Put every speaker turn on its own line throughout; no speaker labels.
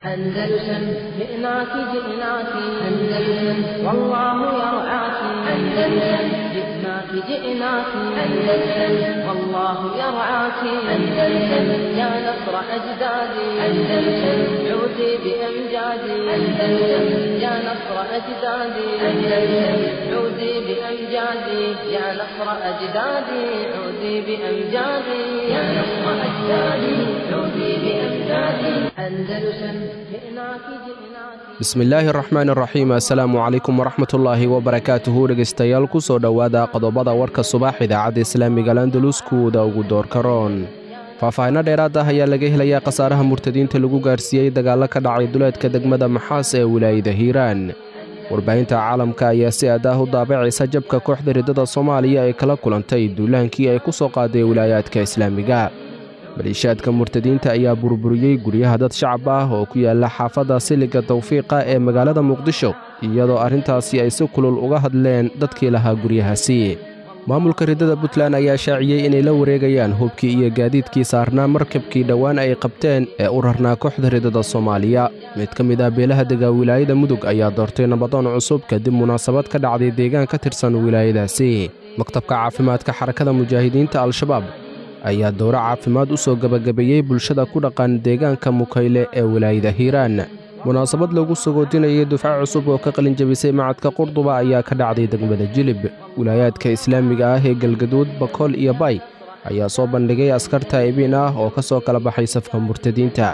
أندلسن جئناك جئناك أندلسن والله يرعاك أندلسن جئناك جئناك أندلسن والله يرعاك أندلسن يا نصر أجدادي أندلسن عودي بأمجادي أندلسن يا نصر أجدادي أندلسن عودي بأمجادي يا نصر أجدادي عودي بأمجادي يا نصر أجدادي عودي بأمجادي أندلسن جئناك جئناك
bismillaahi araxmaan araxiim assalaamu calaykum waraxmatullaahi wabarakaatuhu dhegaystayaal ku soo dhowaada qodobada warka subax idaacadda islaamiga landalus kuwada ugu doorka roon faahfaahinno dheeraad ah ayaa laga helayaa khasaaraha murtadiinta lagu gaarsiiyey dagaallo ka dhacay duleedka degmada maxaas ee wilaayada hiiraan warbaahinta caalamka ayaa si aad ah u daabacaysa jabka kooxda riddada soomaaliya ee kala kulantay duulaankii ay ku soo qaaday wilaayaadka islaamiga maliishaadka murtadiinta ayaa burburiyey guryaha dad shacab ah oo ku yaala xaafadda siliga tawfiiqa ee magaalada muqdisho iyadoo arrintaasi ay si kulul uga hadleen dadkii lahaa guryahaasi maamulka riddada puntland ayaa shaaciyey inay la wareegayaan hubkii iyo gaadiidkii saarnaa markabkii dhowaan ay qabteen ee u rarnaa kooxda riddada soomaaliya mid ka mid ah beelaha dega wilaayada mudug ayaa doortay nabadoon cusub kadib munaasabad ka dhacday deegaan ka tirsan wilaayadaasi maktabka caafimaadka xarakada mujaahidiinta al-shabaab ayaa dowro caafimaad u soo gebagabeeyey bulshada ku dhaqan deegaanka mukayle ee wilaayada hiiraan munaasabad lagu sagoodinayay dufco cusub oo ka qalinjabisay macadka qurduba ayaa ka dhacday degmada jilib wilaayaadka islaamiga ah ee galgaduud bakool iyo bay ayaa soo bandhigay askar taa'ibiin ah oo ka soo kala baxay safka murtadiinta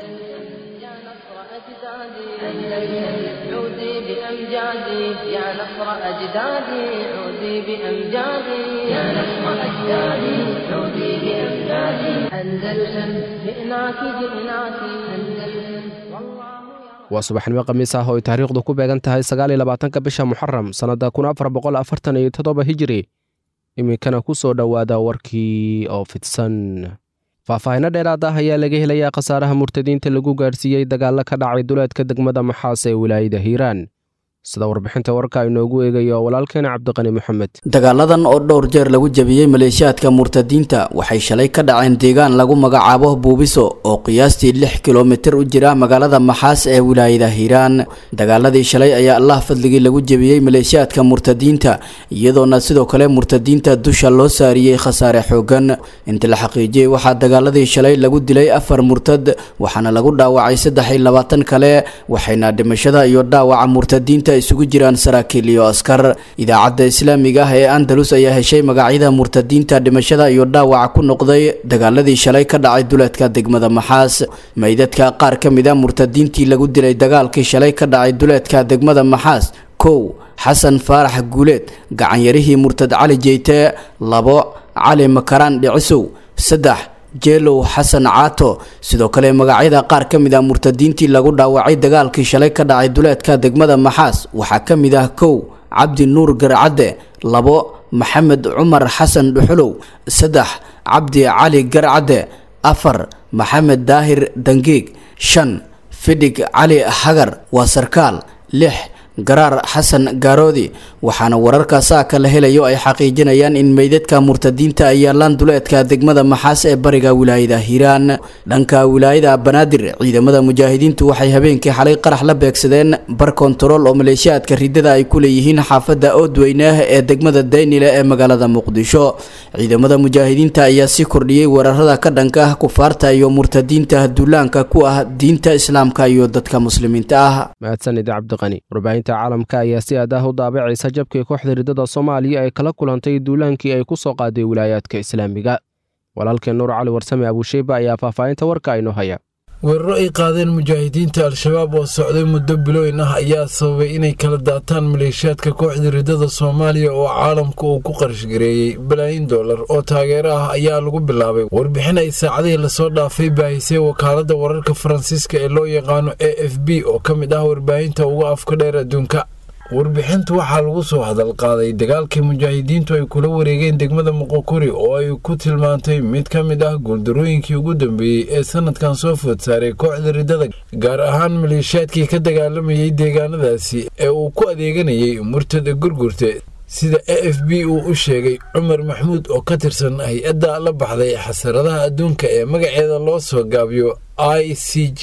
يا نصر أجدادي أندلسن عودي بأمجادي يا نصر أجدادي عودي بأمجادي يا نصر أجدادي عودي بأمجادي أندلسن جئناك جئناك أندلسن والله
waa subaxnimo khamiis ah oo ay taariikhdu ku beegan tahay sagaaliyo labaatanka bisha muxaram sannadda kun afar boqol afartan iyo toddoba hijiri iminkana ku soo dhowaada warkii oo fidsan faahfaahinno dheeraad ah ayaa laga helayaa khasaaraha murtadiinta lagu gaarsiiyey dagaallo ka dhacay duleedka degmada maxaas ee wilaayada hiiraan sida warbixinta warka inoogu eegayo walaalkeena cabdiqani moxamed
dagaaladan oo dhowr jeer lagu jebiyey maleeshiyaadka murtadiinta waxay shalay ka dhaceen deegaan lagu magacaabo buubiso oo qiyaastii lix kilomitir u jira magaalada maxaas ee wilaayada hiiraan dagaaladii shalay ayaa allah fadligii lagu jebiyey maleeshiyaadka murtadiinta iyadoona sidoo kale murtadiinta dusha loo saariyey khasaare xoogan inta la xaqiijiyey waxaa dagaaladii shalay lagu dilay afar murtad waxaana lagu dhaawacay saddex iyo labaatan kale waxayna dhimashada iyo dhaawaca murtadiinta isugu jiraan saraakiil iyo askar idaacadda islaamiga ah ee andalus ayaa heshay magacyada murtadiinta dhimashada iyo dhaawaca ku noqday dagaaladii shalay ka dhacay duleedka degmada maxaas meydadka qaar ka mid a murtadiintii lagu dilay dagaalkii shalay ka dhacay duleedka degmada maxaas kow xasan faarax guuleed gacanyarihii murtad cali jeyte labo cali makaraan dhicisow saddex jeelow xasan caato sidoo kale magacyada qaar ka mid ah murtadiintii lagu dhaawacay dagaalkii shalay ka dhacay duleedka degmada maxaas waxaa ka mid ah kow cabdi nuur garcadde labo maxamed cumar xasan dhuxulow saddex cabdi cali garcadde afar maxamed daahir dangiig shan fidhig cali hagar waa sarkaal lix garaar xasan gaaroodi waxaana wararka saaka la helayo ay xaqiijinayaan in meydadka murtadiinta ay yaalaan duleedka degmada maxaas ee bariga wilaayada hiiraan dhanka wilaayada banaadir ciidamada mujaahidiintu waxay habeenkii xalay qarax la beegsadeen bar kontarool oo maleeshiyaadka ridada ay ku leeyihiin xaafadda oodweyne ee degmada daynile ee magaalada muqdisho ciidamada mujaahidiinta ayaa si kordhiyey weerarada ka dhanka ah kufaarta iyo murtadiinta duulaanka ku ah diinta islaamka iyo dadka muslimiinta ah
mahadsanid cabdiqani warbaahinta caalamka ayaa si aad ah u daabacaysa jabkii kooxda riddada soomaaliya ay kala kulantay duulaankii ay ku soo qaaday wilaayaadka islaamiga walaalkeen nuur cali warsame abuusheyba ayaa faahfaahinta warka aynoo haya
weeraro ay qaadeen mujaahidiinta al-shabaab oo socday muddo bilooyin ah ayaa sababay inay kala daataan maleeshiyaadka kooxda riddada soomaaliya oo caalamka uu ku qarashgareeyey balaayin dollar oo taageero ah ayaa lagu bilaabay warbixin ay saacadihii lasoo dhaafay baahisay wakaaladda wararka faransiiska ee loo yaqaano a f b oo ka mid ah warbaahinta uga afka dheer adduunka warbixinta waxaa lagu soo hadal qaaday dagaalkii mujaahidiintu ay kula wareegeen degmada muqokuri oo ay ku tilmaantay mid ka mid ah guuldarooyinkii ugu dambeeyey ee sanadkan soo food saaray kooxda riddada gaar ahaan maleeshiyaadkii ka dagaalamayay deegaanadaasi ee uu ku adeeganayay murtada gurgurte sida a f b uu u sheegay cumar maxmuud oo ka tirsan hay-adda la baxday xasaradaha adduunka ee magaceeda loo soo gaabiyo i c g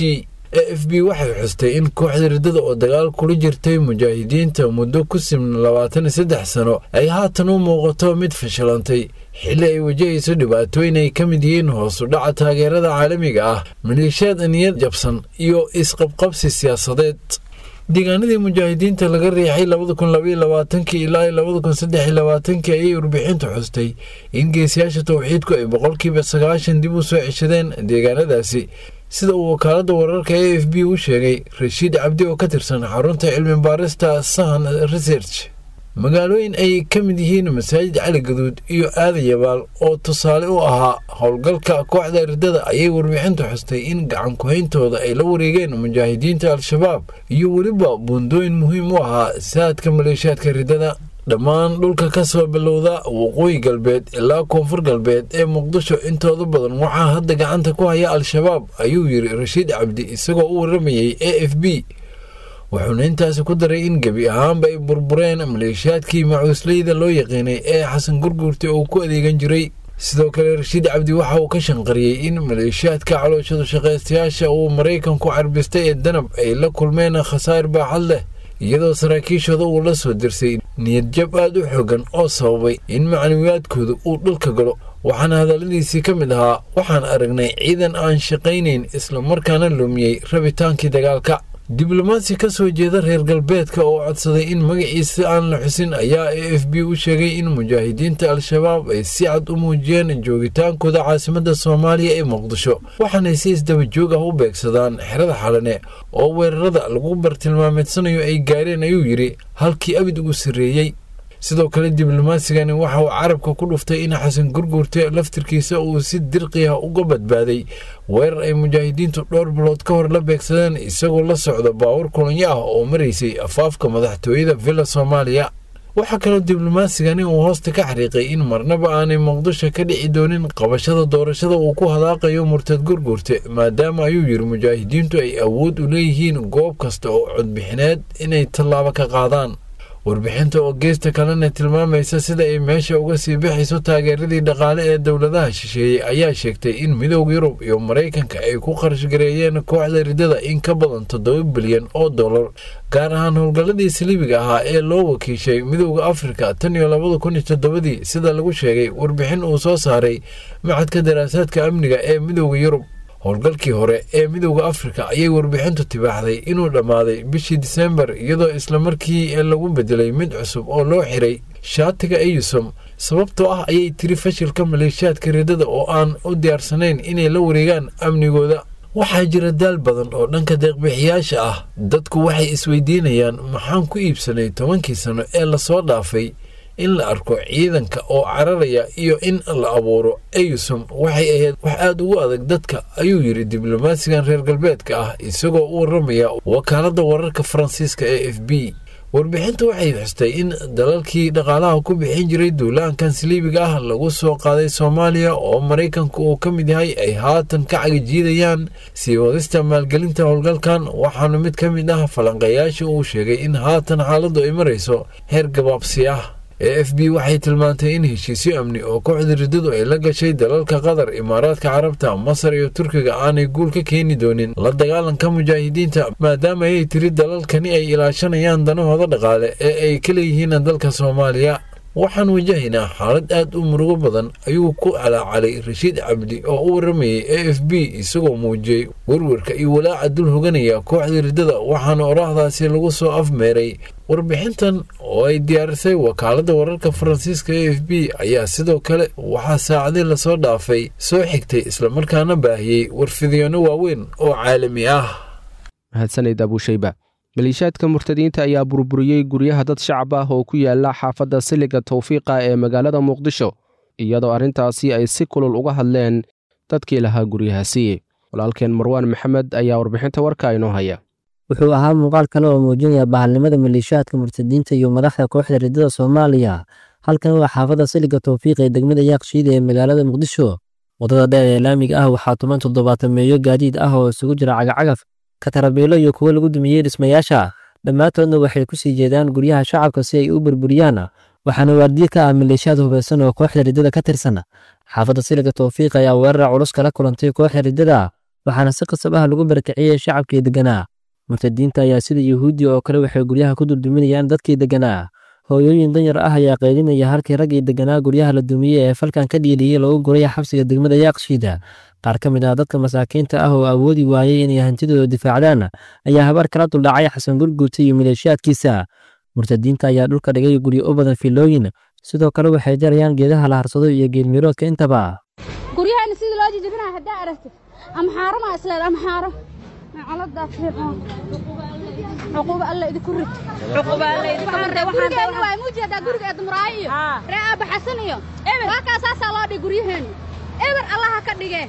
e f b waxay xustay in kooxda riddada oo dagaal kula jirtay mujaahidiinta muddo ku simna labaatan iyo saddex sano ay haatan u muuqato mid fashilantay xilli ay wajahayso dhibaatooyin ay ka mid yihiin hoosu dhaca taageerada caalamiga ah maleeshiyaad niyad jabsan iyo isqabqabsi siyaasadeed deegaanadii mujaahidiinta laga riixay labada kun labaiyo labaatankii ilaa labada kun saddex iyo labaatankii ayay warbixintu xustay in geesiyaasha towxiidku ay boqolkiiba sagaashan dib u soo ceshadeen deegaanadaasi sida uu wakaalada wararka a f b u sheegay rashiid cabdi oo ka tirsan xarunta cilmi baarista sahan research magaalooyin ay ka mid yihiin masaajid cali gaduud iyo aadan yabaal oo tusaale u ahaa howlgalka kooxda riddada ayay warbixintu xustay in gacan ku-hayntooda ay la wareegeen mujaahidiinta al-shabaab iyo weliba buundooyin muhiim u ahaa saadka maleeshiyaadka riddada dhammaan dhulka ka soo bilowda waqooyi galbeed ilaa koonfur galbeed ee muqdisho intooda badan waxaa hadda gacanta ku haya al-shabaab ayuu yiri rashiid cabdi isagoo u waramayay a f b wuxuuna intaasi ku daray in gebi ahaanba ay burbureen maleeshiyaadkii macuusleyda loo yaqiinay ee xasan gurguurta uu ku adeegan jiray sidoo kale rashiid cabdi waxa uu ka shanqariyey in maleeshiyaadka calooshadu shaqaystayaasha uu maraykanku carbistay ee danab ay la kulmeen khasaar baaxad leh iyadoo saraakiishooda uu la soo dirsay niyadjab aad u xoogan oo sababay in macnawiyaadkooda uu dhulka galo waxaana hadalladiisii ka mid ahaa waxaan aragnay ciidan aan shaqaynayn islamarkaana lumiyey rabitaankii dagaalka diblomaasi ka soo jeeda reer galbeedka oo codsaday in magaciisa aan la xusin ayaa a f b u sheegay in mujaahidiinta al-shabaab ay si cad u muujiyeen joogitaankooda caasimadda soomaaliya ee muqdisho waxaanay si isdaba joog ah u beegsadaan xerada xalane oo weerarada lagu bartilmaameedsanayo ay gaareen ayuu yidhi halkii abid ugu sarreeyey sidoo kale diblomaatsigani waxa uu carabka ku dhuftay in xasan gurguurte laftirkiisa uu si dirqi ah uga badbaaday weerar ay mujaahidiintu dhowr bilood ka hor la beegsadeen isagoo la socda baawur kulanyo ah oo maraysay afaafka madaxtooyada villa soomaaliya waxaa kaloo diblomaatsigani uu hoosta ka xariiqay in marnaba aanay muqdisho ka dhici doonin qabashada doorashada uu ku hadaaqayo murtad gurguurte maadaama ayuu yiri mujaahidiintu ay awood u leeyihiin goob kasta oo codbixineed inay tallaabo ka qaadaan warbixinta oo geesta kalena tilmaamaysa sida ay meesha uga sii bixayso taageeradii dhaqaale ee dowladaha shisheeyey ayaa sheegtay in midowda yurub iyo maraykanka ay ku qarashgareeyeen kooxda riddada in ka badan toddoba bilyan oo dollar gaar ahaan howlgalladii saliibiga ahaa ee loo wakiishay midowda afrika tan iyo labada kun iyo toddobadii sida lagu sheegay warbixin uu soo saaray macadka daraasaadka amniga ee midowda yurub howlgalkii hore ee midowda afrika ayay warbixintu tibaaxday inuu dhammaaday bishii disembar iyadoo islamarkii lagu bedelay mid cusub oo loo xiray shaatiga eyusom sababtoo ah ayay tiri fashilka maleeshiyaadka riddada oo aan u diyaarsanayn inay la wareegaan amnigooda waxaa jira daal badan oo dhanka deeqbixiyaasha ah dadku waxay isweydiinayaan maxaan ku iibsanay tobankii sano ee lasoo dhaafay in la arko ciidanka oo cararaya iyo in la abuuro eyusom waxay ahayd wax aada ugu adag dadka ayuu yidhi diblomaasigan reer galbeedka ah isagoo u waramaya wakaaladda wararka faransiiska ee f b warbixinta waxay xustay in dalalkii dhaqaalaha ku bixin jiray duulaankan saliibiga ah lagu soo qaaday soomaaliya oo maraykanku uu ka mid yahay ay haatan ka cagajiidayaan sii wadista maalgelinta howlgalkan waxaanu mid ka mid ah falanqeeyaasha uu sheegay in haatan xaaladdu ay marayso heer gabaabsi ah e f b waxay tilmaantay in heshiisyo amni oo kooxda riddadu ay la gashay dalalka qatar imaaraadka carabta masar iyo turkiga aanay guul ka keeni doonin la dagaalanka mujaahidiinta maadaama ayay tiri dalalkani ay ilaashanayaan danahooda dhaqaale ee ay ka leeyihiin dalka soomaaliya waxaan wajahaynaa xaalad aad u murugo badan ayuu ku calaacalay rashiid cabdi oo u waramayay a f b isagoo muujiyey werwarka iyo walaaca dul hoganaya kooxda riddada waxaana oraahdaasi lagu soo afmeeray warbixintan oo ay diyaarisay wakaaladda wararka faransiiska a f b ayaa sidoo kale waxaa saacadii lasoo dhaafay soo xigtay islamarkaana baahiyey warfidyoonno waaweyn oo caalami ah
mahadsanid abuushayba maleeshiyaadka murtadiinta ayaa burburiyey guryaha dad shacab ah oo ku yaala xaafadda siliga tawfiiqa ee magaalada muqdisho iyadoo arrintaasi ay si kulul uga hadleen dadkii lahaa guryahaasi walaalkeen marwaan maxamed ayaa warbixinta warka inoo haya
wuxuu ahaa muuqaal kale oo muujinaya bahalnimada maleeshiyaadka murtadiinta iyo madaxda kooxda riddada soomaaliya halkan waa xaafadda siliga tawfiiq ee degmada yaaqshiida ee magaalada muqdisho waddada dheer ee laamiga ah waxaa tuman toddobaatameeyo gaadiid ah oo isugu jira cagacagaf katarabiilo iyo kuwo lagu dumiyey dhismayaasha dhammaantoodna waxay ku sii jeedaan guryaha shacabka si ay u burburiyaan waxaana waardiye ka ah maleeshiyaad hubaysan oo kooxda riddada ka tirsan xaafadda siliga tawfiiq ayaa weerara culus kala kulantay kooxda riddada waxaana si qasab ah lagu barakiciyey shacabkii degganaa murtadiinta ayaa sida yuhuuddi oo kale waxay guryaha ku dulduminayaan dadkii degganaa hooyooyin danyar ah ayaa qaylinaya halkii raggii degganaa guryaha la dumiyey ee falkan ka dhiiliyey lagu guray xabsiga degmada yaaqshiida qaar ka mid ah dadka masaakiinta ah oo awoodi waayey inay hantidooda difaacdaan ayaa habaar kala duldhacay xasan gurguurta iyo maleeshiyaadkiisa murtadiinta ayaa dhulka dhigay guryo u badan filooyin sidoo kale waxay jarayaan geedaha la harsado iyo geelmiroodka intaba
guryaheena sidii loo jijibinaya haddaa aragtid amxaaro maa isleed amxaaro macaladaa fiiqoon cuquba alla idinku rid gurigeena waa muujeedaa guriga eedumuraayo iyo ree aaba xasan iyo waa kaa saasaa loo dhig guryaheena eber allaha ka dhigee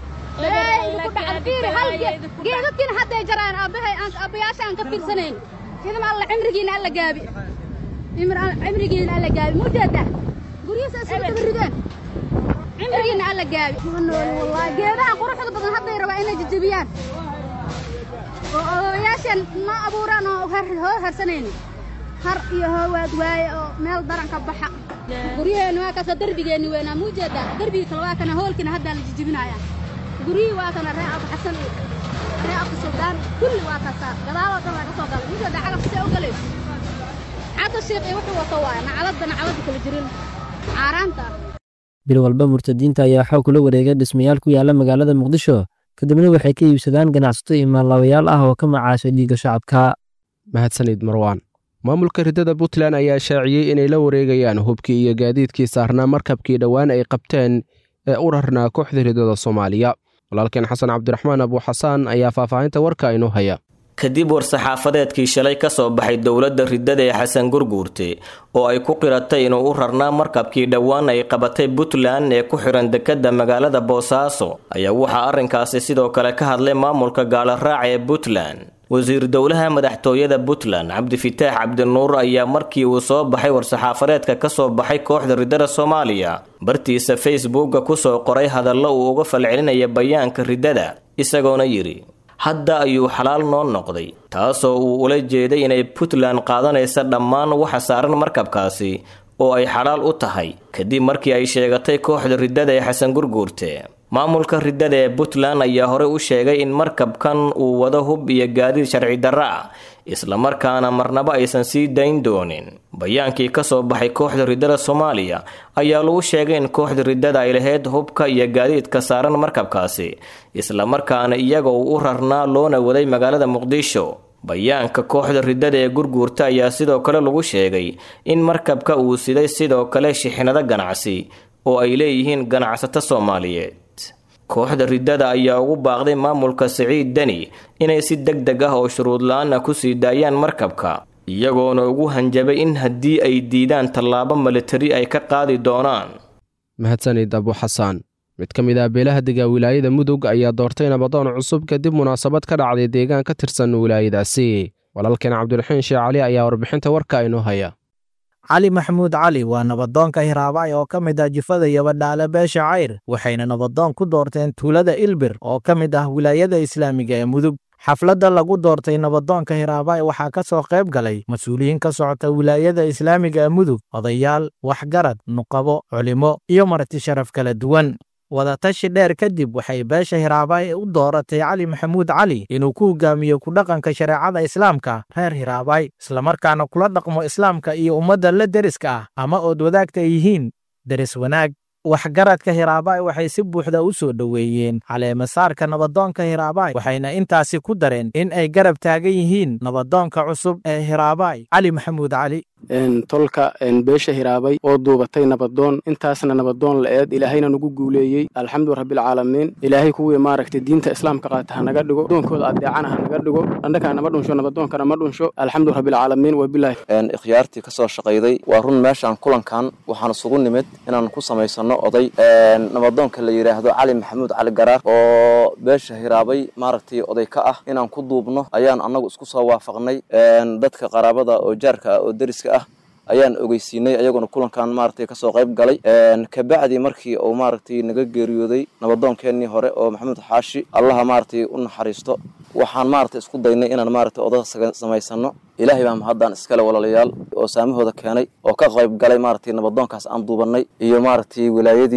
geedadkiina hadday jaraan aabbayaasha aan ka fiirsanayn idama alla cimrigiina alla gaabi cimrigiina alla gaabi muujeedaa guryihiisa isla daba rideen cimrigiina alla gaabi wallaahi geedahan quruxda badan hadday rabaa inay jijibiyaan oo odayaashan noo abuuraan oo hoo harsanayno har iyo hoowaad waaye oo meel daran ka baxa guryaheenna waa kaasoo darbigeenni weynaa muujeedaa darbigii kale waa kana hoolkiina haddaa la jijibinayaa guryihii waa kana ree abu xasan iyo ree abu suldaan kulli waa kaasaa gadaaloo dhan laga soo galay muujeedaa cagaf see u galayso cadda shiiq iyo wuxuu wato waaya nacaladda nacaladda kala jirin caaraanta
bil walba murtadiinta ayaa xoog kula wareegay dhismayaal ku yaala magaalada muqdisho kadibna waxay ka iibsadaan ganacsato iyo maallaawayaal ah oo ka macaashay dhiigga shacabka
mahadsanid marwaan maamulka riddada puntland ayaa shaaciyey inay la wareegayaan hubkii iyo gaadiidkii saarnaa markabkii dhowaan ay qabteen ee u rarnaa kooxda riddada soomaaliya walaalkeen xasan cabdiraxmaan abuuxasaan ayaa faahfaahinta warka inoo haya
kadib war-saxaafadeedkii shalay ka soo baxay dowladda riddada ee xasan gurguurte oo ay ku qiratay inuu u rarnaa markabkii dhowaan ay qabatay puntland ee ku xiran dekedda magaalada boosaaso ayaa waxaa arrinkaasi sidoo kale ka hadlay maamulka gaalaraaca ee puntland wasiir dowlaha madaxtooyada puntland cabdifitaax cabdinuur ayaa markii uu soo baxay war-saxaafadeedka ka soo baxay kooxda riddada soomaaliya bartiisa facebookka kusoo qoray hadallo uu uga falcelinaya bayaanka riddada isagoona yidhi hadda ayuu xalaal noo noqday taasoo uu ula jeeday inay puntland qaadanaysa dhammaan waxa saaran markabkaasi oo ay xalaal u tahay kadib markii ay sheegatay kooxda riddada ee xasan gurguurte maamulka riddada ee puntland ayaa hore u sheegay in markabkan uu wado hub iyo gaadiid sharci darra ah islamarkaana marnaba aysan sii dayn doonin bayaankii ka soo baxay kooxda riddada soomaaliya ayaa lagu sheegay in kooxda riddada ay lahayd hubka iyo gaadiidka saaran markabkaasi islamarkaana iyaga uu u rarnaa loona waday magaalada muqdisho bayaanka kooxda riddada ee gurguurta ayaa sidoo kale lagu sheegay in markabka uu siday sidoo kale shixnado ganacsi oo ay leeyihiin ganacsato soomaaliyeed kooxda riddada ayaa ugu baaqday maamulka siciid deni inay si deg deg ah oo shuruud la-aan ah kusii daayaan markabka iyagoona ugu hanjabay in haddii ay diidaan tallaabo militari ay ka qaadi doonaan
mahadsanid abuxasaan mid ka mid ah beelaha dega wilaayada mudug ayaa doortay nabadoon cusub kadib munaasabad ka dhacday deegaan ka tirsan wilaayadaasi walaalkeen cabdiraxiin sheekh cali ayaa warbixinta warka inoo haya
cali maxamuud cali waa nabadoonka hiraabay oo ka mid ah jifada yabadhaale beesha cayr waxayna nabadoon ku doorteen tuulada ilbir oo ka mid ah wilaayada islaamiga ee mudug xafladda lagu doortay nabadoonka hiraabay waxaa ka soo qayb galay mas-uuliyiin ka socota wilaayada islaamiga ee mudug odayaal waxgarad nuqabo culimo iyo marti sharaf kala duwan wadatashi dheer kadib waxay beesha hiraabay u dooratay cali maxamuud cali inuu ku hogaamiyo ku dhaqanka shareecada islaamka reer hiraabay islamarkaana kula dhaqmo islaamka iyo ummadda la deriska ah ama ood wadaagta ay yihiin deris wanaag waxgaradka hiraabay waxay si buuxda u soo dhoweeyeen caleemasaarka nabadoonka hiraabay waxayna intaasi ku dareen in ay garab taagan yihiin nabadoonka cusub ee hiraabay cali maxamuud cali
tolka beesha hiraabay oo duubatay nabadoon intaasna nabadoon la-eed ilaahayna nagu guuleeyey alxamdu rabbilcaalamiin ilaahay kuwii maaragtay diinta islaamka qaata hanaga dhigo doonkooda adeecana hanaga dhigo dhandhakaa nama dhunsho nabadoonkana ma dhunsho alxamdu rabbilcaalamiin wabilahi
ikhyaartii kasoo shaqayday waa run meeshaan kulankan waxaan isugu nimid inaan ku samaysano oday nabadoonka la yidhaahdo cali maxamuud cali garaar oo beesha hiraabay maaragtay oday ka ah inaan ku duubno ayaan annagu isku soo waafaqnay dadka qaraabada oo jaarka ah oo deriska ah ayaan ogeysiinay ayaguna kulankan maaragtay kasoo qayb galay kabacdi markii uu maaragtay naga geeriyooday nabadoonkeenii hore oo maxamuud xaashi allaha maaragtay u naxariisto waxaan maaragtay isku daynay inaan maaragtay oda samaysano ilaahay baa mahadaan iskale walaalayaal oo saamahooda keenay oo ka qayb galay maaragtay nabadoonkaas aan duubanay iyo maaragtay wilaayadii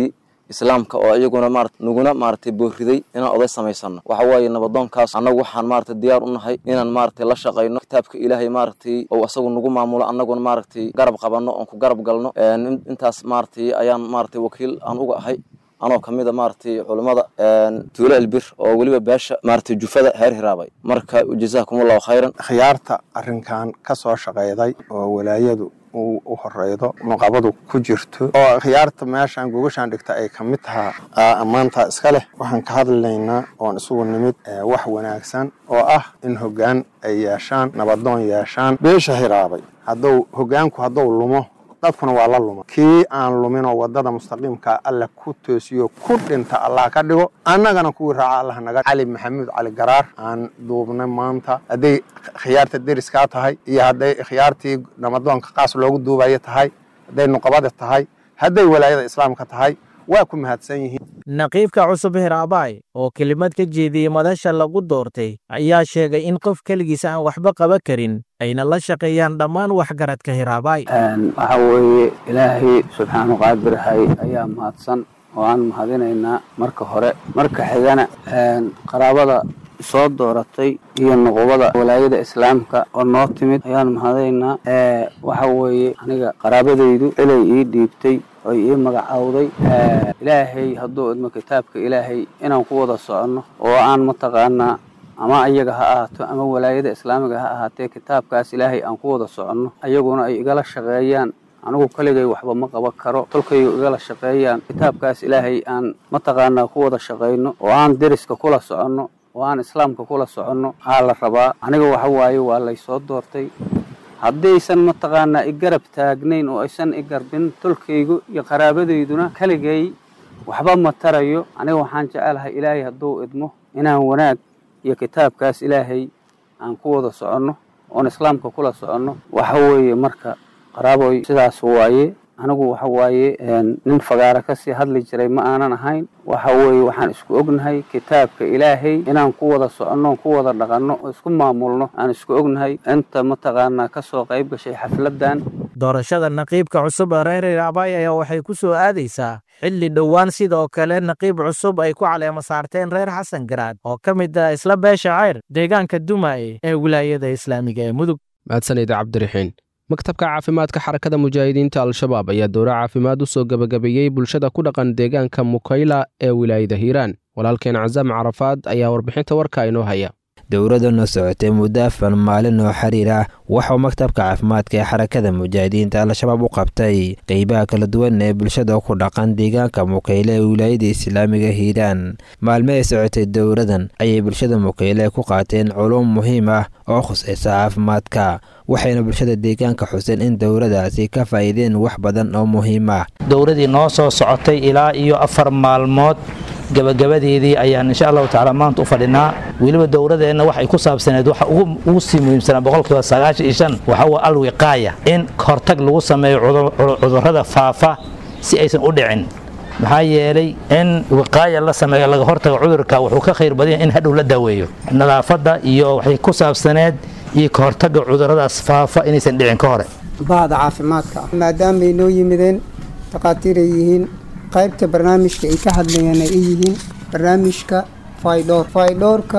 islaamka oo iyaguna maarata naguna maaragtay booriday inaan oday samaysano waxa waaye nabadoonkaas annagu waxaan maaragtay diyaar u nahay inaan maaragtay la shaqayno kitaabka ilaahay maaragtay oo asagu nagu maamulo annaguna maaragtay garab qabanno oon ku garab galno intaas maaragtay ayaan maaragtay wakiil aan uga ahay anoo ka mid a maaragtay culummada tuulo elbir oo weliba beesha maaragtay jufada heer hiraabay marka jazaakumullahu khayran
khiyaarta arrinkan ka soo shaqayday oo walaayadu u horeydo nuqabadu ku jirto oo khiyaarta meeshaan gogashaan dhigta ay ka mid tahaa ammaanta iska leh waxaan ka hadlaynaa oon isugu nimid wax wanaagsan oo ah in hoggaan ay yeeshaan nabadoon yeeshaan beesha hiraabay hadduu hoggaanku hadduu lumo dadkuna waa la luma kii aan luminoo waddada mustaqiimka alla ku toosiyo ku dhinta allah ka dhigo annagana kuwii raaca allah naga cali maxamuud cali garaar aan duubnay maanta hadday khiyaarta deriskaa tahay iyo hadday khiyaartii namadoonka qaas loogu duubayo tahay hadday nuqabada tahay hadday walaayada islaamka tahay waa ku mahadsan yihiin
naqiibka cusub hiraabaay oo kelimad ka jeediyey madasha lagu doortay ayaa sheegay in qof keligiisa aan waxba qaban karin ayna la shaqeeyaan dhammaan waxgaradka hiraabaay
waxaa weeye ilaahay subxaanu qaadirahay ayaa mahadsan oo aan mahadinaynaa marka hore marka xigana qaraabada soo dooratay iyo nuqubada walaayada islaamka oo noo timid ayaan mahadaynaa waxa weeye aniga qaraabadaydu cilay ii dhiibtay oy ii magacaawday ilaahay hadduu idmo kitaabka ilaahay inaan ku wada soconno oo aan mataqaanaa ama ayaga ha ahaato ama walaayada islaamiga ha ahaatee kitaabkaas ilaahay aan ku wada soconno ayaguna ay igala shaqeeyaan anigu keligay waxba ma qaban karo tolkaygu igala shaqeeyaan kitaabkaas ilaahay aan mataqaanaa ku wada shaqayno oo aan deriska kula soconno oo aan islaamka kula soconno aa la rabaa aniga waxa waaye waa laysoo doortay haddaysan mataqaanaa i garab taagnayn oo aysan i garbin tolkaygu iyo qaraabadayduna keligay waxba ma tarayo aniga waxaan jecelahay ilaahay hadduu idmo inaan wanaag iyo kitaabkaas ilaahay aan ku wada soconno oon islaamka kula soconno waxa weeye marka qaraaboy sidaas waaye anigu waxa waaye nin fagaara kasii hadli jiray ma aanan ahayn waxa weeye waxaan isku ognahay kitaabka ilaahay inaan ku wada soconno ku wada dhaqanno oo isku maamulno aan isku ognahay inta mataqaanaa kasoo qayb gashay xafladan
doorashada naqiibka cusub ee reer hiraabaay ayaa waxay ku soo aadaysaa xilli dhowaan sidoo kale naqiib cusub ay ku caleemo saarteen reer xasan garaad oo ka mid ah isla beesha cayr deegaanka dumaaye ee wilaayada islaamiga ee mudug
mahadsanid cabdiraxiin maktabka caafimaadka xarakada mujaahidiinta al-shabaab ayaa dowro caafimaad u soo gebagabeeyey bulshada ku dhaqan deegaanka mukayla ee wilaayada hiiraan walaalkeen casaam carafaad ayaa warbixinta warka inoo haya
dowladana socotay muddo afar maalin oo xiriir ah waxauu maktabka caafimaadka ee xarakada mujaahidiinta al-shabaab u qabtay qeybaha kala duwan ee bulshada ku dhaqan deegaanka mukayle ee wilaayada islaamiga hiiraan maalmo ay socotay dowladan ayay bulshada mukayle ku qaateen culum muhiim ah oo khusaysa caafimaadka waxayna bulshada deegaanka xuseen in dowladaasi ka faa'iideen wax badan oo muhiim ah
dowladii noo soo socotay ilaa iyo afar maalmood gabagabadeedii ayaan insha allahu tacaala maanta u fadhinaa weliba dowladeenna waxay ku saabsaneed waxa ugu sii muhiimsanaa boqolkiiba sagaashan iyo shan waxa waa alwiqaaya in hortag lagu sameeyo cudurrada faafa si aysan u dhicin maxaa yeelay in wiqaaya la sameeyo laga hortaga cudurka wuxuu ka khayr badanya in hadhow la daaweeyo nadaafadda iyo waxay ku saabsaneed iyo ka hortagga cudurradaas faafa inaysan dhicin ka hore
bahda caafimaadka maadaamay noo yimideen takhaatiiray yihiin qaybta barnaamijka ay ka hadlayaan ay yihiin barnaamijka faydhoor faydhoorka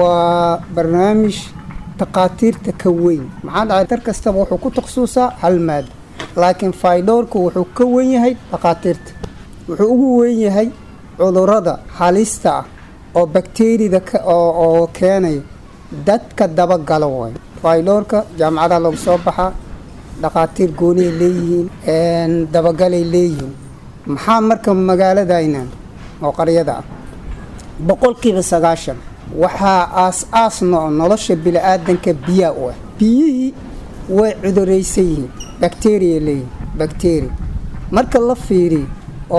waa barnaamij takhaatiirta ka weyn maxaa dhacay dar kastaba wuxuu ku takhasuusaa hal maado laakiin faydhoorka wuxuu ka wen yahay takhaatiirta wuxuu ugu weyn yahay cudurrada halista ah oo bakteriyada oo keenaya dadka dabagalo waay faydhoorka jaamacadaha lagu soo baxaa dhakhaatiir gooniay leeyihiin dabagalay leeyihiin maxaa marka magaaladaynan oo qaryada ah boqolkiiba sagaashan waxaa aas-aas no nolosha bili-aadanka biyaa u ah biyihii way cuduraysan yihiin bakteriya leeyihiin bakteria marka la fiiriyo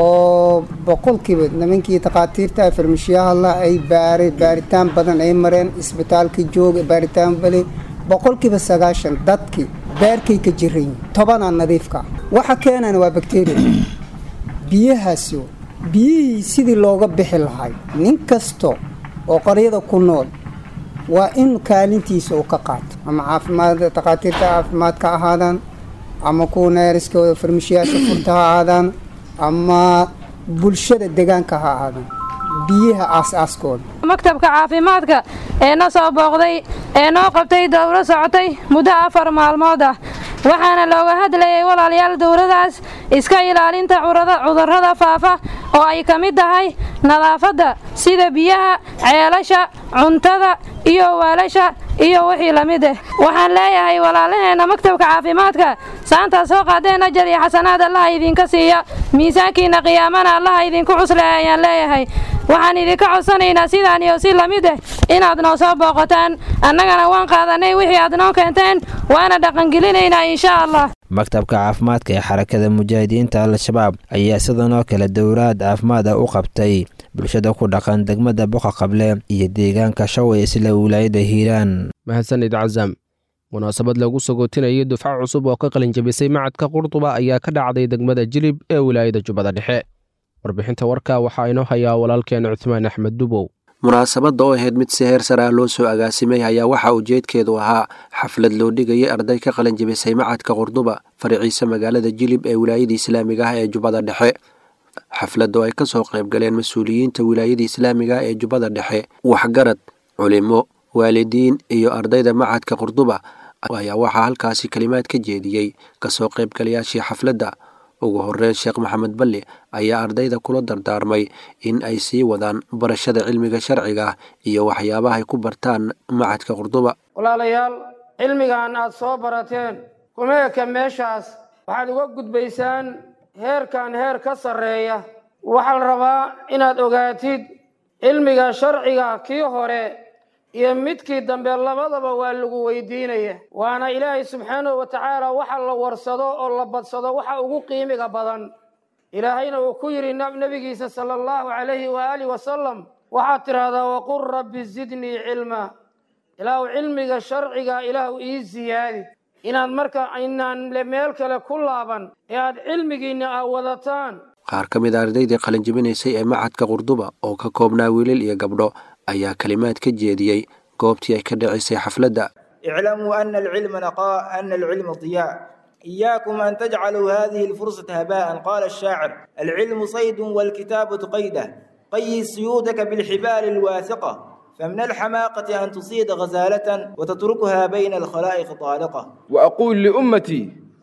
oo boqolkiiba nimankii takhaatiirta farmashiyahala ay baara baaritaan badan ay mareen isbitaalka jooga baaritaan bale boqolkiiba sagaashan dadkii beerkay ka jiran yihiin tobanaa nadiifka ah waxa keenana waa bakteria biyahaasi biyihii sidii looga bixi lahay nin kasta oo qaryada ku nool waa in kaalintiisa uu ka qaato ama caafimaad takhaatiirta caafimaadka ahaadaan ama kuwa neeriska farmashiyaasha furta ha ahaadaan ama bulshada deegaanka ha ahaadaan biyaha aas-aaskooda
maktabka caafimaadka ee na soo booqday ee noo qabtay dowro socotay muddo afar maalmood ah waxaana looga hadlayay walaalayaal dowladaas iska ilaalinta cudurrada faafa oo ay ka mid tahay nadaafadda sida biyaha ceelasha cuntada iyo waalasha iyo wixii la mid ah waxaan leeyahay walaalaheenna maktabka caafimaadka saantaa soo qaadeen ajar iyo xasanaad allaha idinka siiya miisaankiinna qiyaamana allaha idinku cusleeya ayaan leeyahay waxaan idinka codsanaynaa sidaan iyo si lamid ah inaad noo soo booqataan annagana waan qaadanay wixii aad noo keenteen waana dhaqangelinaynaa insha allah
maktabka caafimaadka ee xarakada mujaahidiinta al-shabaab ayaa sidan oo kale dowlaad caafimaad ah u qabtay bulshada ku dhaqan degmada boqa qable iyo deegaanka shaway isla wilaayada hiiraan
mahadsanid casam munaasabad lagu sagootinayay dufco cusub oo ka qalinjabisay macadka qurduba ayaa ka dhacday degmada jilib ee wilaayada jubbada dhexe warbixinta warka waxaa inoo hayaa walaalkeen cuthmaan axmed dubow
munaasabadda oo ahayd mid si heer sare ah loo soo agaasimay ayaa waxaa ujeedkeedu ahaa xaflad loo dhigayay arday ka qalinjabisay macadka qurduba fariciisa magaalada jilib ee wilaayada islaamiga ah ee jubbada dhexe xafladda oo ay kasoo qaybgaleen mas-uuliyiinta wilaayada islaamiga ah ee jubbada dhexe waxgarad culimo waalidiin iyo ardayda macadka qurduba ayaa waxaa halkaasi kalimaad ka jeediyey kasoo qaybgalayaashii xafladda ugu horeyn sheekh maxamed balli ayaa ardayda kula dardaarmay in ay sii wadaan barashada cilmiga sharciga iyo waxyaabaha ay ku bartaan macadka qurduba
walaalayaal cilmigan aad soo barateen kuma eka meeshaas waxaad uga gudbaysaan heerkan heer ka sarreeya waxaa la rabaa inaad ogaatid cilmiga sharciga kii hore iyo midkii dambe labadaba waa lagu weydiinaya waana ilaahay subxaanahu wa tacaala waxa la warsado oo la badsado waxa ugu qiimiga badan ilaahayna uu ku yidhi nebigiisa sala allahu calayhi waaalih wasalam waxaad tidhaahdaa waqul rabbi zidnii cilma ilaahu cilmiga sharciga ilaahu ii siyaadi inaad marka inaan meel kale ku laaban ee aad cilmigiinna aa wadataan
qaar ka mid a ardaydii qalinjabinaysay ee macadka qurduba oo ka koobnaa wiilal iyo gabdho ayaa kalimaad ka jeediyey goobtii ay ka dhacisay xafladda
اعلموا أن العلم نقاء أن العلم ضياء إياكم أن تجعلوا هذه الفرصة هباء قال الشاعر العلم صيد والكتابة قيده قيد صيودك بالحبال الواثقة فمن الحماقة أن تصيد غزالة وتتركها بين الخلائق طالقة
وأقول لأمتي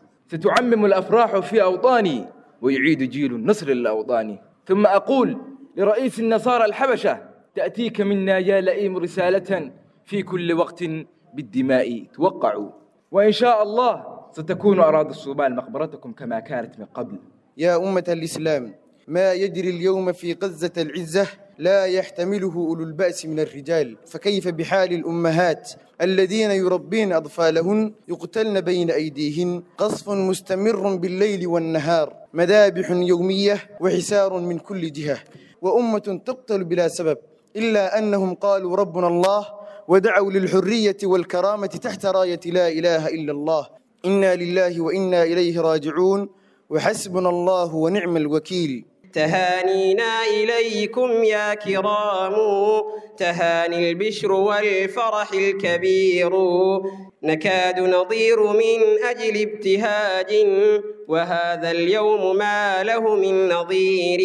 ستعمم الأفراح في أوطاني ويعيد جيل النصر للأوطان ثم أقول لرئيس النصارى الحبشة تأتيك منا يا لئيم رسالة في كل وقت بالدماء توقعوا وإن شاء الله ستكون أراضي الصومال مقبرتكم كما كانت من قبل
يا أمة الإسلام ما يجري اليوم في غزة العزة لا يحتمله أولو البأس من الرجال فكيف بحال الأمهات الذين يربين أطفالهن يقتلن بين أيديهن قصف مستمر بالليل والنهار مذابح يومية وحسار من كل جهة وأمة تقتل بلا سبب إلا أنهم قالوا ربنا الله ودعوا للحرية والكرامة تحت راية لا إله إلا الله إنا لله وإنا إليه راجعون وحسبنا الله ونعم الوكيل
تهانينا إليكم يا كرام تهاني البشر والفرح الكبير نكاد نضير من أجل ابتهاج وهذا اليوم ما له من نظير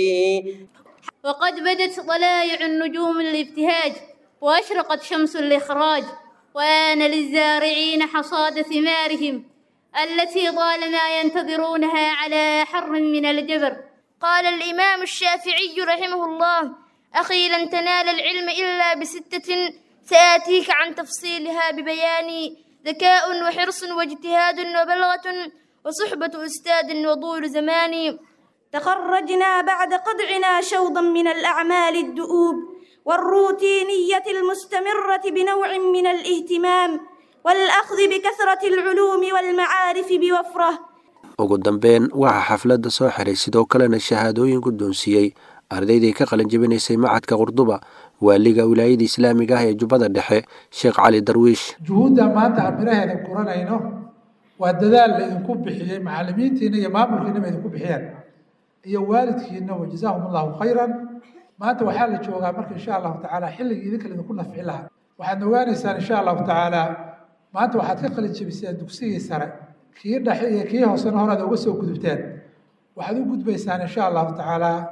وقد بدت طلائع النجوم الابتهاج وأشرقت شمس الإخراج وآن للزارعين حصاد ثمارهم التي طالما ينتظرونها على حر من الجبر
قال الإمام الشافعي رحمه الله أخي لن تنال العلم إلا بستة سآتيك عن تفصيلها ببيان ذكاء وحرص واجتهاد وبلغة وصحبة أستاذ وطول زمان
تخرجنا بعد قدعنا شوضا من الأعمال الدؤوب والروتينية المستمرة بنوع من الاهتمام والأخذ بكثرة العلوم والمعارف بوفرة
ugu dambeyn waxaa xafladda soo xiray sidoo kalena shahaadooyin guddoonsiiyey ardaydii ka qalinjabinaysay macadka qurduba waaliga wilaayada islaamiga ah ee jubbada dhexe sheekh cali darwiish
juhuudda maanta aan miraheeda guranayno waa dadaal laydinku bixiyey macallimiintiina iyo maamulkiinaba idinku bixiyeen iyo waalidkiina wa jazaahum allahu khayran maanta waxaa la joogaa marka insha allahu tacaala xilligii idinka laydinku nafci lahaa waxaad ogaanaysaan insha allahu tacaala maanta waxaad ka qalinjabiseen dugsigii sare kii dhexe iyo kii hoosena hore aad uga soo gudubteen waxaad u gudbaysaan insha allahu tacaala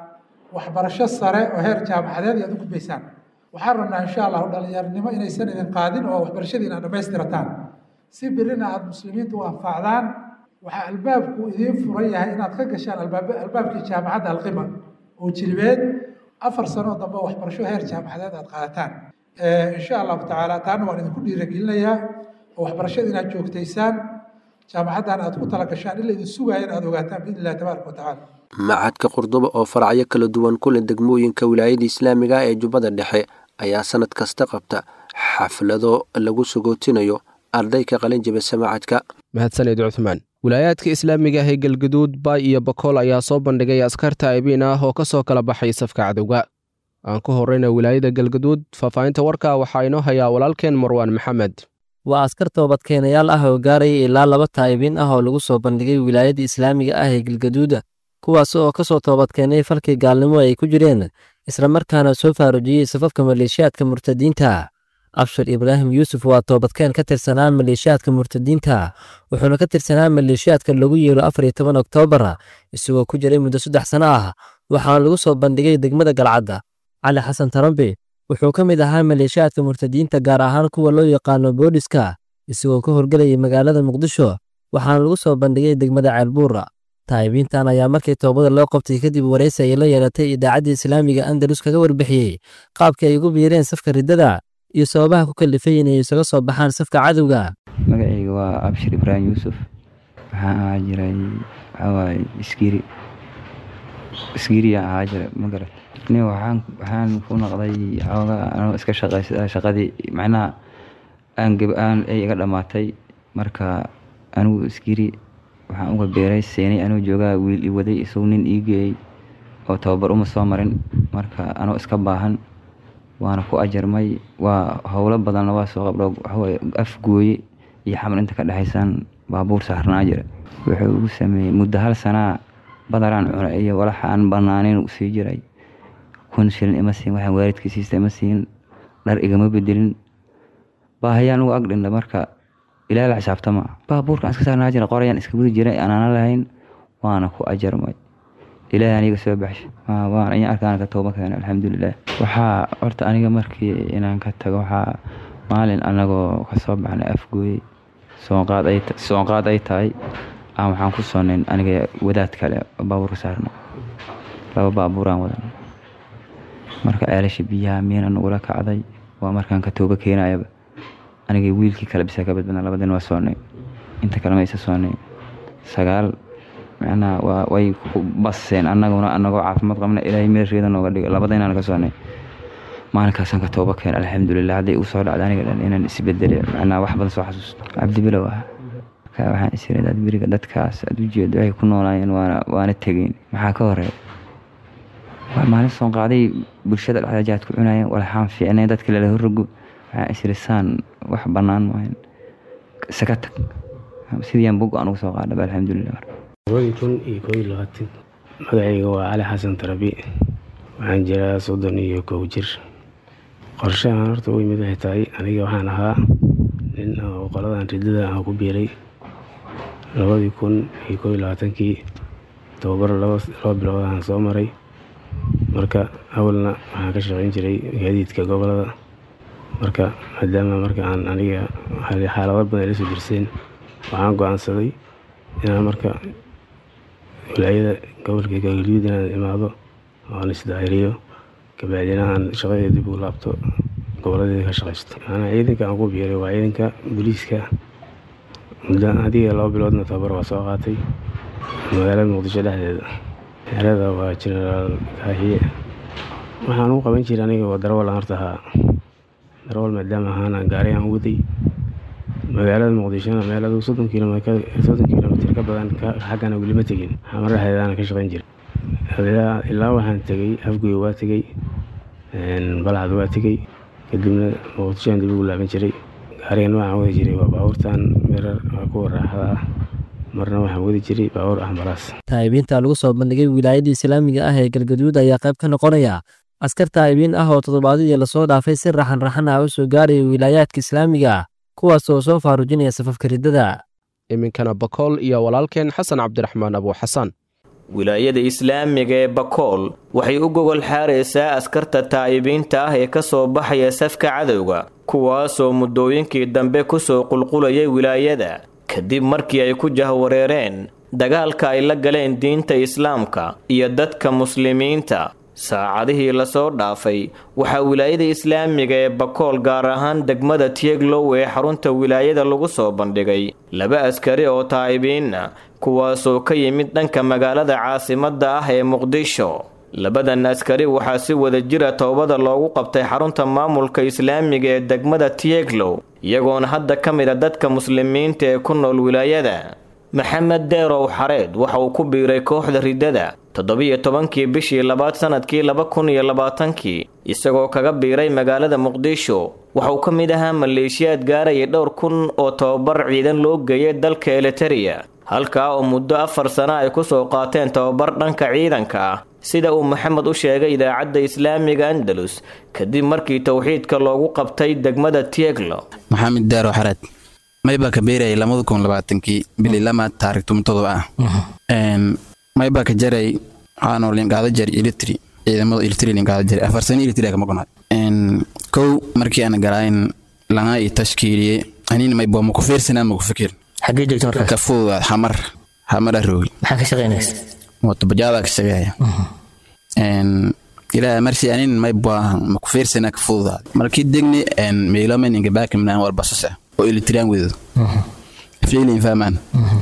waxbarasho sare oo heer jaamacadeed ayaad u gudbaysaan waxaan rabnaa insha allahu dhalinyarinimo inaysan idin qaadin oo waxbarashadiina aad dhammaystirataan si birina aada muslimiinta u anfacdaan waxaa albaabku idiin furan yahay inaad ka gashaan albaabkii jaamacadda alqima oo jilibeed afar sano dambe waxbarasho heer jaamacadeed aad qaadataan insha allahu tacaala taana waan idinku dhiiragelinayaa oo waxbarashada inaad joogtaysaan jaamacaddan aad ku tala gashaan ila idin sugaya in aad ogaataan biidni illahi tabaaraka wa tacaala
macadka qurduba oo faracyo kala duwan ku leh degmooyinka wilaayada islaamiga ah ee jubbada dhexe ayaa sanad kasta qabta xaflado lagu sagootinayo arday ka qalin jabisa macadka
mahadsaned cuthmaan wilaayaadka islaamiga ah ee galgaduud baay iyo bakool ayaa soo bandhigay askar taa'ibiin ah oo ka soo kala baxay safka cadowga aan ku horrayna wilaayada galgaduud faahfaahinta warka waxaa inoo hayaa walaalkeen marwaan maxamed
waa askar toobadkeenayaal ah oo gaaraya ilaa laba taa'ibiin ah oo lagu soo bandhigay wilaayada islaamiga ah ee galgaduuda kuwaas oo ka soo toobadkeenay falkii gaalnimo ay ku jireen islamarkaana soo faarujiyey safafka maleeshiyaadka murtadiinta abshir ibraahim yuusuf waa toobadkeen ka tirsanaa maleeshiyaadka murtadiinta wuxuuna ka tirsanaa maleeshiyaadka lagu yeelo afar iyo toban oktoobar isagoo ku jiray muddo saddex sano ah waxaana lagu soo bandhigay degmada galcadda cali xasan tarambe wuxuu ka mid ahaa maleeshiyaadka murtadiinta gaar ahaan kuwa loo yaqaano booliska isagoo ka horgelayay magaalada muqdisho waxaana lagu soo bandhigay degmada ceelbuura taa'ibiintan ayaa markii toobada loo qabtay kadib waraysi ay la yeelatay idaacaddii islaamiga andalus kaga warbixiyey qaabkii ay ugu biireen safka riddada iyo sababaha ku kalifay inay isaga soo baxaan safka cadowga
magacayga waa abshir ibraahim yuusuf waxaan ahaa jiray waxawaaye iskiri iskiriya ahaa jiray magarat ni waxaan waxaan ku noqday xoogaa anoo iska shaqaysada shaqadii macnaha aan gab aan ay iga dhammaatay marka anigu iskiri waxaan uga beeray seenay anoo joogaa wiil i waday isagu nin ii geeyey oo tababar uma soo marin marka anoo iska baahan waana ku ajarmay waa howlo badanna waa soo qabdho waxawaaye afgooye iyo xamar inta ka dhexaysaan baabuur saarnaa jira wuxuu ugu sameeyey muddo hal sanaa badaraan cuna iyo walaxa aan banaanayn u sii jiray kun shilin ima siin waxaan waalidkii siista ima siin dhar igama bedelin baahayaan ugu agdhinda marka ilaa la xisaabtama baabuurkaan iska saarnaa jira qorayaan iska gudi jiray anaana lahayn waana ku ajarmay ilaahay aniga soo baxshay waan in arkaan ka tooba keenay alxamdulilah waxaa horta aniga markii inaan ka tago waxaa maalin anagoo kasoo baxnay afgooyey soonqaad ay soonqaad ay tahay aan waxaan ku soonayn aniga wadaad kale oo baabuurka saarna laba baabuuraan wadan marka ceelasha biyaha miyana nagula kacday waa markaan ka tooba keenayaba aniga wiilkii kale bisa ka badbadna labadin waa soonnay inta kale ma isa soonnay sagaal macnaha waa way ku baseen annaguna annagoo caafimaad qabna ilaahay meesheeda nooga dhigo labadaynaan ka soonnay maalinkaasaan ka tooba keen alxamdulilah hadday uu soo dhacda aniga dhan inaan isbedele macnaha wax badan soo xasuusto cabdibilow ah marka waxaan isiri dad beriga dadkaas aad u jeedo waxay ku noolaayeen waana waana tegeen maxaa ka horeeya waa maalin soon qaaday bulshada dhexda jaad ku cunayeen walxaan fiicnay dadka lala horrogo waxaan isiri saan wax bannaan maahan isaga tag sidiiaan bog aan ugu soo qaadhaba alxamdulilah
labadii kun iyo koob iyo labaatan magacayga waa cali xasan tarabi waxaan jiraa soddon iyo kow jir qorshahan horta u yimid waxay tahay aniga waxaan ahaa nin oo qoladan ridada aan ku biiray labadii kun iyo koob iyo labaatankii tababar laba bilood aan soo maray marka awalna waxaan ka shaqayn jiray gaadiidka gobolada marka maadaama marka aan aniga xaalado badan ay la soo dirseen waxaan go-aansaday inaan marka wilaayada gobolka galgaduud inaan imaado oan isdaahiriyo kabacdina aan shaqadii dib ugu laabto gobolladeeda ka shaqaysto anaa ciidanka aan ku biiray waa ciidanka booliiska muddo adiga laba biloodna tababar waa soo qaatay magaalada muqdisho dhexdeeda xerada waa genaraal kaahiye waxaan u qaban jiray aniga waa darawal aan horta ahaa darawal maadaama ahaan aan gaari aan waday magaalada muqdishona meel adigu soddon kilomitr soddon kilomitr ka badan xaggana weli ma tegin xamar dhexdeedaana ka shaqayn jiray ilaa waxaan tegey afgoy waa tegey balcad waa tegey kadibna muqdishoan dib ugu laaban jiray gaarigan waxaan wadi jiray waa baabuurtan mirar waa kuwa raaxada ah marna waxaan wadi jiray baabuur axmaraas
taa'ibiinta lagu soo bandhigay wilaayadda islaamiga ah ee galgaduud ayaa qayb ka noqonaya askar taa'ibiin ah oo toddobaadadii lasoo dhaafay si raxan raxan ah u soo gaaraya wilaayaadka islaamiga kuwaas oo soo faarujinaya safafka riddada
iminkana bakool iyo walaalkeen xasan cabdiraxmaan abu xasan
wilaayada islaamiga ee bakool waxay u gogol xaaraysaa askarta taa'ibiinta ah ee ka soo baxaya safka cadowga kuwaasoo muddooyinkii dambe ku soo qulqulayay wilaayada kadib markii ay ku jahwareereen dagaalka ay la galeen diinta islaamka iyo dadka muslimiinta saacadihii lasoo dhaafay waxaa wilaayada islaamiga ee bakool gaar ahaan degmada tieglow ee xarunta wilaayada lagu soo bandhigay laba askari oo taa'ibiinna kuwaasoo ka yimid dhanka magaalada caasimadda ah ee muqdisho labadan askari waxaa si wada jira toobada loogu qabtay xarunta maamulka islaamiga ee degmada tieglow iyagoona hadda ka mid a dadka muslimiinta ee ku nool wilaayada maxamed deerow xareed waxa uu ku biiray kooxda riddada toddobiyo tobankii bishii labaad sanadkii laba kun iyo labaatankii isagoo kaga biiray magaalada muqdisho waxa uu ka mid ahaa maleeshiyaad gaarayay dhowr kun oo tobabar ciidan loo geeyay dalka eliteria halkaa oo muddo afar sano ay ku soo qaateen tobabar dhanka ciidanka ah sida uu maxamed u sheegay idaacadda islaamiga andalus kadib markii towxiidka loogu qabtay degmada tieglo
maxamed daaro xareed maybaa ka beerayay lamada kun labaatankii bili lama taariikh tumtodoba ah maybaa ka jaray waxaanoo linqaada jari ilitri ciidamada ilitri linqaada jari afar sano ilitri kama gonaad kow markii aan galaayn langa i tashkiiliye anin maybaa maku fiirsanaa maku fikir
xaggee joogta markaas
ka fududaad xamar xamara roogi
maxaa ka shaqaynaysa
mootobajaada ka shaqeeya ilaa marsi anin maybaa maku fiirsanaa ka fududaad markii degni meelomen ingabaakimnaan war basasa oo ilitriyaan wedo fiilin fahmaan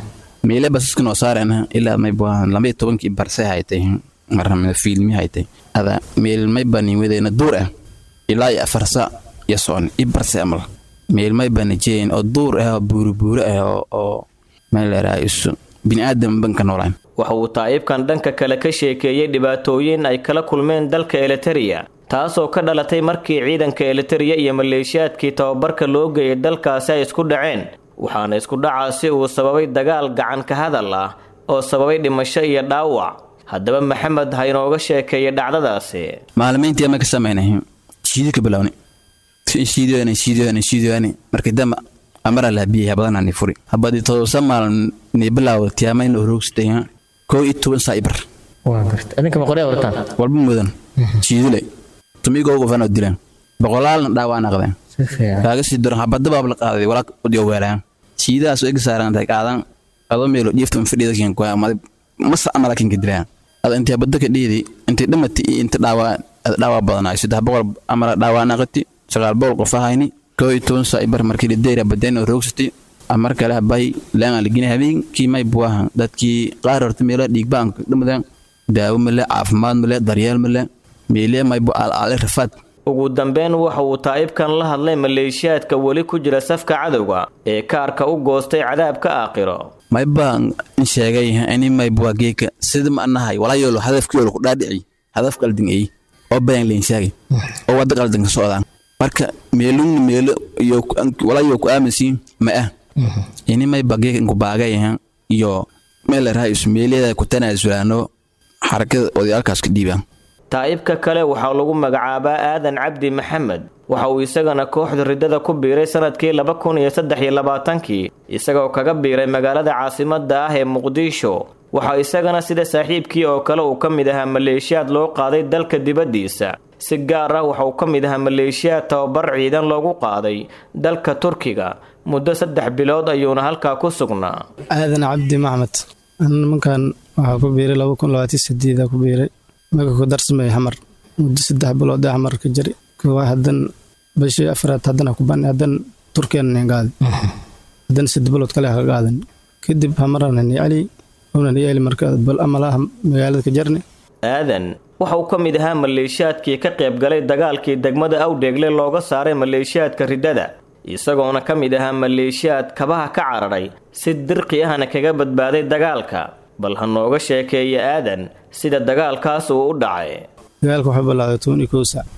meele basaska noo saarana ilaa maybaa lama tobankii barse haytay marna fiilmi haytay ada meel maybaa nin wedeena duur ah ilaa iyo afarsa iyo socon i barse amal meel maybaa najeeyin oo duur ah oo buuribuuri ah oo meel leeraa isu bini'aadam banka noolaan
waxa uu taa'ibkan dhanka kale ka sheekeeyey dhibaatooyin ay kala kulmeen dalka eliteria taasoo ka dhalatay markii ciidanka eliteria iyo maleeshiyaadkii tababarka loo geeyay dalkaasi ay isku dhaceen waxaana isku dhacaasi uu sababay dagaal gacan ka hadal ah oo sababay dhimasho iyo dhaawac haddaba maxamed ha inooga sheekeeya dhacdadaasi
maalmayntii ama ka samaynay shiidi ka bilowni shiidoani shiidoani shiidoani markii damba amara laabiyay habadana ni furi habadii todoba maalin ni bilaaw tiyaamayn oo roogsatay koo iyo toban saa ibar
waa garta adinka ma qoryaa warataan
walba mudan shiidile tumigoo qofanoo dilaan boqolaalna dhaawaa naqdeen kaaga sii daran habada baab la qaaday walaa udiyo weelaan shiidahaas ega saarantay qaadan adoo meelo dhiiftan fadhida keen kuwa amada masa amala kinka dilaan ada intii habada ka dhiidi intii dhamati iyo inta dhaawaa dhaawaa badanaay saddex boqol amala dhaawaa naqati sagaal boqol qof ahayni koo iyo toban saa ibar markii lideyra badeen oo roogsatay amar kale habay laangaa lagina habeenkii may buahan dadkii qaar horta meelo dhiigbaanka dhamadaan daawo male caafimaad male daryeel male meelee maybu aalaale rafaad
ugu dambeyn waxa uu taa'ibkan la hadlay maleeshiyaadka weli ku jira safka cadowga ee kaarka u goostay cadaabka aakhiro
maybaan sheegay ini maybua geeka sida ma anahay walaayolo hadafkiyoolo ku dhaadhici hadaf qaldin ey oo bayan leenshaagay oo wadda qaldan ka socdaan marka meelungna meelo iyo walaayo ku aaminsiin ma ah ini mayba geeka inku baagayahan iyo meel raha isu meeliyada ku tanaasulaano xarakada odayaalkaas ka dhiibaan
taa'ibka kale waxaa lagu magacaabaa aadan cabdi maxamed waxa uu isagana kooxda riddada ku biiray sanadkii laba kun iyo saddex iyo labaatankii isagoo kaga biiray magaalada caasimadda ah ee muqdisho waxaa isagana sida saaxiibkii oo kale uu ka mid ahaa maleeshiyaad loo qaaday dalka dibaddiisa si gaar ah waxa uu ka mid ahaa maleeshiyaad tababar ciidan loogu qaaday dalka turkiga muddo saddex bilood ayuuna halkaa ku sugnaa
aadan cabdi maxmed nimankan waxaa ku biiray laba kun labaatan sideeda ku biiray maka ku darsamay xamar muddo saddex bilood ee xamar ka jari kuwa hadan bishii afraad haddana ku bani hadan turkiyan gaadi hadan saddex bilood kale ka qaadan kadib xamarana ni cali una ni cali marka bal amalaha magaalada ka jarni
aadan waxa uu ka mid ahaa maleeshiyaadkii ka qayb galay dagaalkii degmada awdheegle looga saaray maleeshiyaadka riddada isagoona ka mid ahaa maleeshiyaad kabaha ka cararay si dirqi ahna kaga badbaaday dagaalka bal ha nooga sheekeeya aadan sida dagaalkaas uu u dhacay
dagaalka wuxuu bilaawday toban iyo kow saac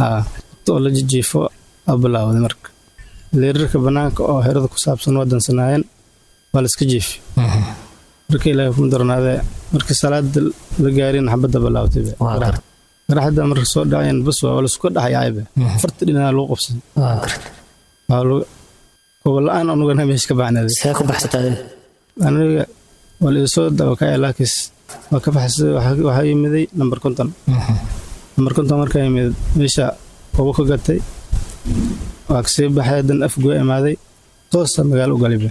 oo la jijiifo aa bilaawday marka leerarka bannaanka oo xerada ku saabsan wadansanaayeen waa la iska jiifi marka ilaahay kuma darnaadee markii salaada la gaarin xabadda bilaawtay garaxda marka soo dhacayeen bas waa laisku dhaxayaybe farta dhinaa lagu qabsan gobola-aan anugana meesha ka baxnaaday
see ku baxsatay
aniga waa la isoo dabakaya laakiis waa ka baxsay waxaa yimiday namber konton namber konton markaa yimid meesha ugu ka gatay waa kasii baxay hadan afgoo imaaday toosa magaalo u galiba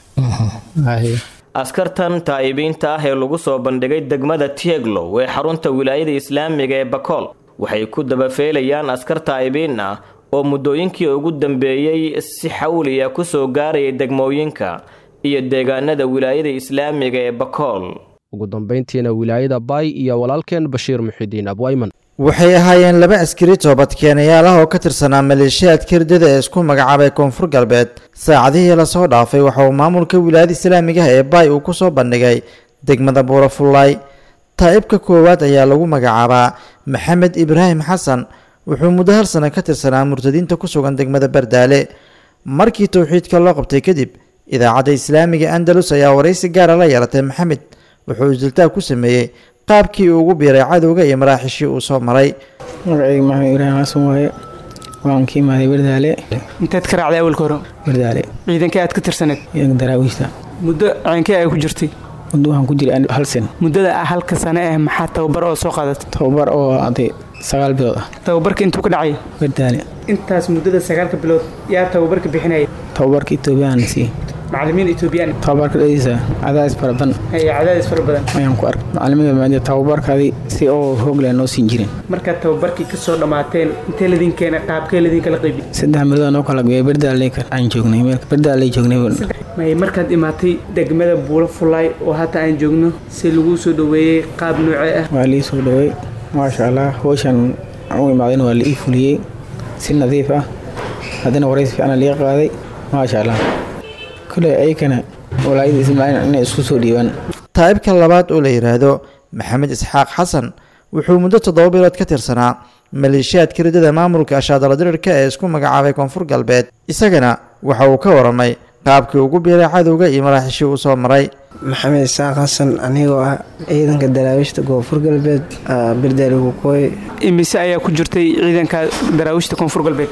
askartan taa'ibiinta ah ee lagu soo bandhigay degmada tieglow ee xarunta wilaayada islaamiga ee bakool waxay ku dabafeelayaan askar taa'ibiin ah oo muddooyinkii ugu dambeeyey si xawliya ku soo gaarayay degmooyinka iyo deegaanada wilaayada islaamiga ee bakool
ugu dambayntiina wilaayada baay iyo walaalkeen bashiir muxidiin abwayman
waxay ahaayeen laba askari toobadkeenayaal ah oo ka tirsanaa maleeshiyaadka hirdada ee isku magacaabay koonfur galbeed saacadihii lasoo dhaafay waxa uu maamulka wilaayada islaamiga ah ee baay uu ku soo bandhigay degmada buurafullaay taa'ibka koowaad ayaa lagu magacaabaa maxamed ibraahim xasan wuxuu muddo hal sano ka tirsanaa murtadiinta ku sugan degmada bardaale markii towxiidka loo qabtay kadib idaacadda islaamiga andalus ayaa waraysi gaara la yeelatay maxamed wuxuu isdiltaag ku sameeyey qaabkii uu ugu biiray cadowga iyo maraaxishii uu soo maray
magacayga maxamed ibraahim xasan waaye waan ka imaaday bardaale
inteed ka raacday awalka hore
bardaale
ciidankee aad ka tirsaneed
ciidanka daraawiishta
muddo ciidankee ay ku jirtay
muddo waxaan ku jiray hal sen
muddada halka sane eh maxaa tababar oo soo qaadatay
tababar oo aday sagaal bilood ah
tababarka intuu ka dhacay
bardaale
intaas muddada sagaalka bilood yaa tababarka bixinaya
tababarka etoobiyaan siiyey
macallimiin etoobiyaan
tababarka dhadiisa cadaadis fara badan
cadaadis fara badan
ayaan ku arkay macallimiinta maadi tababarkaadii si oo hoog leh noo siin jirin
markaad tababarkii ka soo dhammaateen intee ladin keena qaabkee ladin kala qaybi
saddex milood noo kala geeyay bardaaley aan joognay bardaaley joognay
may markaad imaatay degmada buulo fulaay oo hata aan joogno si lagu soo dhoweeyey qaab noocee ah
waa lii soo dhoweey maasha allah howshan u imaadayna waa la ii fuliyey si nadiif ah haddana waraysi fiicana liiga qaaday maasha allah kule ayakana walaayada ismaaciil inay isku soo dhiibaan
taa'ibka labaad oo la yidhaahdo maxamed isxaaq xasan wuxuu muddo toddoba bilood ka tirsanaa maleeshiyaadka ridada maamulka ashaadala dirirka ee isku magacaabay koonfur galbeed isagana waxa uu ka waramay qaabkii ugu biiray cadowga iyo maraaxishii uu soo maray
maxamed isaaq xasan anigoo ah ciidanka daraawiishta koonfur galbeed bardaali kukooy
imise ayaa ku jirtay ciidanka daraawiishta koonfur galbeed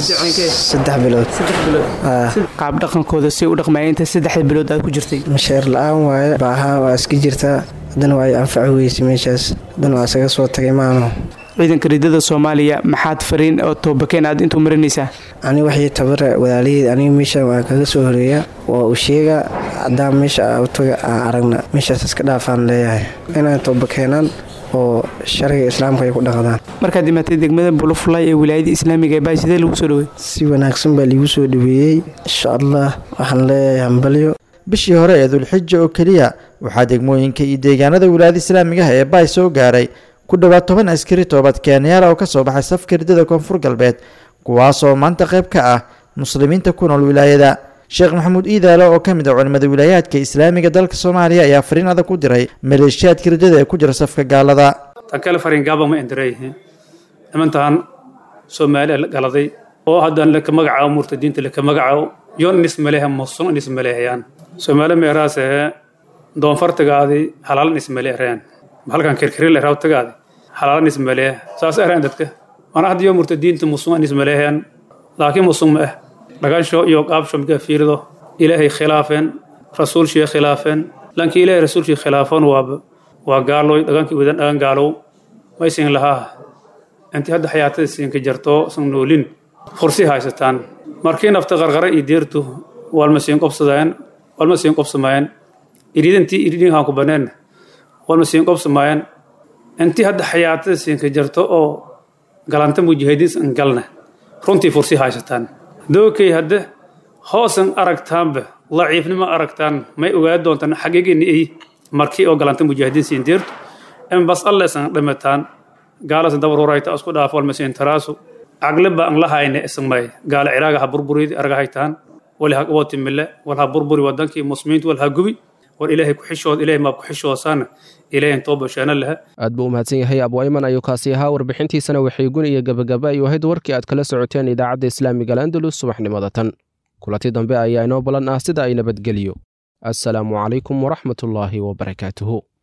saddex bilood
qaab dhaqankooda si u dhaqmaya inta saddexda bilood aad ku jirtay
masheer la-aan waaye baaha waa iska jirtaa haddana waa ay anfaci weysay meeshaas haddana waa isaga soo tagay maano
ciidanka ridada soomaaliya maxaad fariin oo toobakeen aad intuu marinaysaa
ani waxay tabara walaalaheed aniga meesha waan kaga soo horeeya waa uu sheega haddaan meesha utaga aan aragna meeshaas iska dhaafaan leeyahay inay toobakeenaan oo sharciga islaamka ay ku dhaqdaan
markaad imaatay degmada bulofulay ee wilaayada islaamiga ee baay sidee lagu soo dhawey
si wanaagsan baa liigu soo dhaweeyey insha allah waxaan leeyahay hambalyo
bishii hore ee dulxija oo keliya waxaa degmooyinka iyo deegaanada wilaayada islaamiga ah ee baay soo gaaray ku dhowaad toban askari toobad keenyaal oo ka soo baxay safka ridada koonfur galbeed kuwaasoo maanta qayb ka ah muslimiinta ku nool wilaayada sheekh maxamuud iidaalo oo ka mid ah culimmada wilaayaadka islaamiga dalka soomaaliya ayaa fariin adag ku diray maleeshiyaadka ridada ee ku jira safka gaalada
tan kale fariin gaaba ma indireeyihiin nimantan soomaaliya la galaday oo haddaan laka magacaabo murtadiinta laka magacaabo yoon inis maleeha musun inis maleehayaan soomaali meeraas ahee doonfartagaadii halaalan ismaleereen halkan kirkiril rawtagaadi halaalan ismaleeh saas ereen dadka mana hadda yo murtadiinta musun ismaleehayaan laakiin musun ma ah dhagansho iyo qaabsho markaa fiirido ilaahay khilaafeen rasuulshii khilaafeen lankii ilaahay rasuulshii khilaafan waaba waa gaaloy dhagankii wadan dhagan gaalow maysin lahaa intii hadda xayaatada siinka jarto san noolin fursi haysataan markii nafta qarqara iyo deertu walma siin qobsadeen walma siin qobsamayeen iridantii iridinkaan ku baneen walma siin qobsamayeen intii hadda xayaatada siinka jarto oo galanta mujahidiin galna runtii fursi haysataan dookay hadde hoosan aragtaanba laciifnimo aragtaan may ogaa doontaan xagiigini ay markii oo galanta mujaahidiin siin deertu in bas allesan dhimataan gaalasan dabarurayta isku dhaaf walmasiin taraasu cagliba an lahayne ismay gaala ciraaga ha burburidi argahaytaan wali ha qabotimile wal ha burburi wadankii muslimiintu wal ha gubi war ilaahay ku xishood ilaahay maab ku xishoosaana ilaahay intoo basheena laha
aad buu u mahadsan yahay abwayman ayuu kaasi ahaa warbixintiisana waxay gun iyo gabagaba ay ahayd warkii aad kala socoteen idaacadda islaamiga alandalus subaxnimada tan kulanti dambe ayaa inoo balan ah sida ay nabadgeliyo assalaamu calaykum waraxmatullaahi wabarakaatuhu